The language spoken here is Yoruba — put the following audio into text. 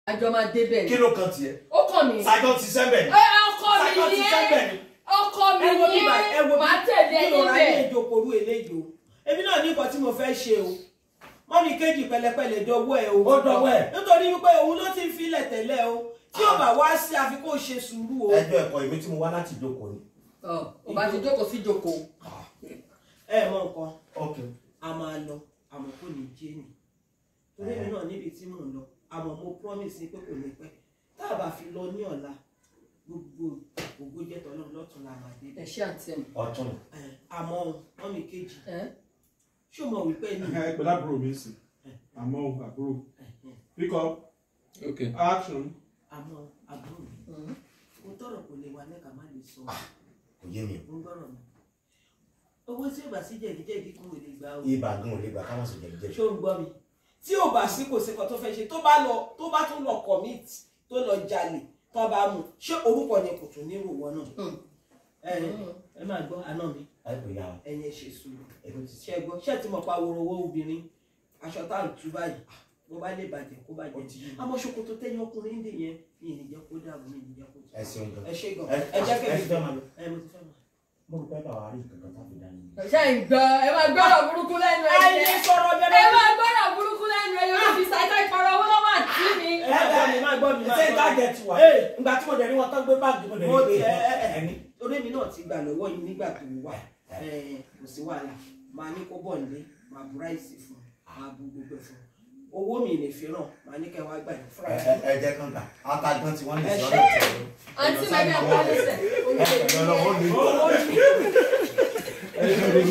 àjọ máa débẹ̀ kí ni ló kan tiẹ̀ ó kàn mí ṣáájọ́ ti sẹ́ńbẹ̀ ni ẹ ọkọ ṣáájọ́ mi ti ni sẹ́ńbẹ̀ ẹ ni ọkọ mi ẹ wo ni bíbá ẹ wo ẹ máa tẹ̀lé ẹ bí mo ráyè níbẹ̀ ìjókòó eléyìí o èmi náà ní nǹkan tí mo fẹ́ ṣe o mọ́mí kejì pẹ̀lẹ́pẹ̀lẹ́ dọwọ́ ẹ o Ó dọwọ́ ẹ̀. nítorí wípé òun ló ti ń filẹ̀ tẹ́lẹ̀ o tí ó bá wá sí àfi kó ṣe sùúrù o ẹjọ́ ẹ̀kọ́ ìwé tí mo wá láti ìjókòó ni. ọ ò bá ti jókòó sí jókòó ẹ mọ nǹkan ok a máa lọ àmọ́ kò ní jẹ́ nì torí èmi náà níbi tí mò ń lọ àmọ́ mo promise pé kò ní pẹ́ tá a bá fi lọ ní ọ̀la gbogbo ògbó jẹ́ tọ́lọ́ lọ́tún la máa dé ẹ ṣe àǹtí mi ọ̀tún ni. ẹ, àmọ́ mọ́mí kejì ẹ ṣó mọ̀ wípé ní ẹ pẹ̀lú àbúrò mi sì àmọ́ o, àbúrò pick up Okay. action. àmọ́ àbúrò mi Mm. mo tọrọ kò lè wà lẹ́ka má lè sọ kò yé mi mo ń gbọ́rọ̀ mi owó tí ò bá sí jẹ̀díjẹ̀dí kò lè gbà o ibà gan ò lè gbà káwọn sì jẹ jẹ. ṣó ń gbọ́ mi tí ò bá sí kò sí kan tó fẹ́ ṣe tó bá lọ tó bá tún lọ commit tó lọ jalè tó bá mú ṣé orúkọ yẹn kò tún nírò wọn náà Mm. ẹ ẹ máa gbọ́ àná mi ẹ kò yá wa ẹ̀yin ẹ̀ ṣe sùúrù èmi ti ṣe gbọ́ ṣé ti mọ̀ pa wọ́rọ́wọ́ obìnrin aṣọ tá à ń tú báyìí bó bá lè bàjẹ́ kó ó bàjẹ́ ti yí mi. àmọ́ ṣòkòtò tẹ́yìn ọkùnrin ń dè yẹn mi ì ní jẹ́ kó dàbò mi ì ní jẹ́ kó ẹ ṣeun gan. ẹ ṣe gan ẹ ẹ jẹ́ ẹ kẹ́mi ti fẹ́ máa lọ. ẹ mo ti fẹ́ mọ̀. mo rò pé bàbá rí kankan tá a fi dání. ṣe ń gbọ́ ẹ máa gbọ́dọ̀ burúkú lẹ́nu ẹ ayé jẹ́ sọ̀rọ̀ ẹ bẹ́ẹ̀ máa gbọ́dọ̀ burúkú lẹ́nu ẹ yóò fi ṣàìsàn ìpàrọ̀ owó lọ́wọ́ àti mi. ẹ gbọ́ mi má gbọ́ mi má ṣé gbọ́ mi. tájẹ ti wà. Ee. ìgbà tí mo dẹ̀ rí wọn tán gbé báàgì mo dẹ̀ mo rí ti pé ẹ ẹ ẹ ẹni. orí mi náà ti gbà lọ́wọ́ yìí nígbà tó wà ẹ kò sí wàhálà máa ní kó bọ̀ nílé máa bu ráìsì fún un máa bu gbogbo ẹ̀ fún un owó mi lè fi ràn máa ní kẹ́ wá gbà yín fúnra ẹ yín. ẹ jẹ́ kán gbà atagbọ́n tí wọ́n lè Ẹ sọ ṣe. ọ́nà ìtọ́jú. àǹtí mẹ́rin àpá lẹ́sẹ̀. ẹ pẹ̀lú ọlọ́wọ́ mi. owó mi.